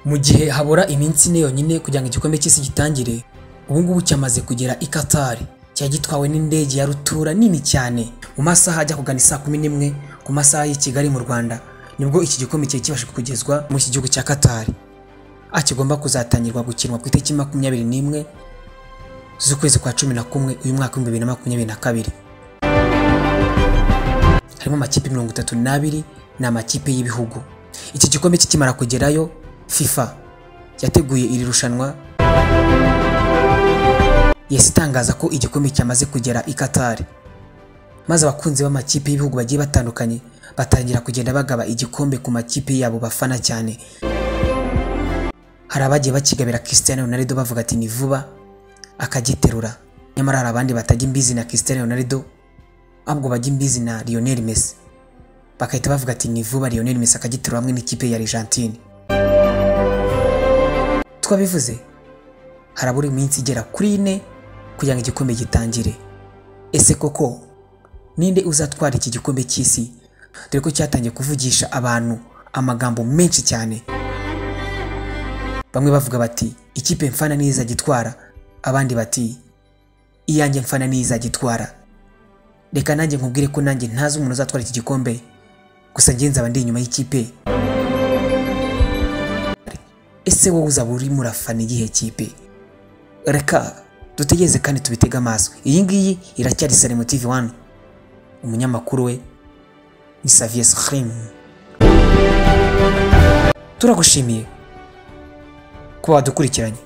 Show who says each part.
Speaker 1: Mu gihe habura iminsi ine yonyine kugira ngo igikombe cy'isi gitangire ubu ngubu cyamaze kugera i Qatar cyari gitwawe n'indege ya rutura nini cyane mu masaha ajya kugana isaa kumi n'imwe ku masaha y'i Kigali mu Rwanda nibwo iki gikombe cyari kibasha kugezwa mu iki gihugu cya Qatar aho kigomba kuzatangirwa gukinwa ku itariki makumyabiri n'imwe z'ukwezi kwa cumi na kumwe uyu mwaka w'ibihumbi bibiri na makumyabiri na kabiri harimo amakipe mirongo itatu n'abiri ni amakipe y'ibihugu iki gikombe kikimara kugerayo FIFA yateguye iri rushanwa yahise itangaza ko igikombe cyamaze kugera i Qatar maze abakunzi b'amakipe y'ibihugu bagiye batandukanye batangira kugenda bagaba igikombe ku makipe yabo bafana cyane hari abagiye bakigabira Cristiano Ronaldo bavuga ati ni vuba akagiterura nyamara hari abandi batajya imbizi na Cristiano Ronaldo ahubwo bajya imbizi na Lionel Messi bagahita bavuga ati ni vuba Lionel Messi akagiterura hamwe n'ikipe ya Argentine twabivuze harabura iminsi igera kuri ine kugira ngo igikombe gitangire ese koko ninde uzatwara iki gikombe cy'isi dore ko cyatangiye kuvugisha abantu amagambo menshi cyane bamwe bavuga bati ikipe mfana niyo izagitwara abandi bati iyanjye mfana niyo izagitwara reka nanjye nkubwire ko nanjye ntazi umuntu uzatwara iki gikombe gusa njye nzaba ndi inyuma y'ikipe ese wowe uzaba urimo urafana iyihe kipe reka dutegereze kandi tubitege amaso iyi ngiyi iracyari Salemo TV 1 umunyamakuru we ni Xavier Skrim turagushimiye kuba wadukurikiranye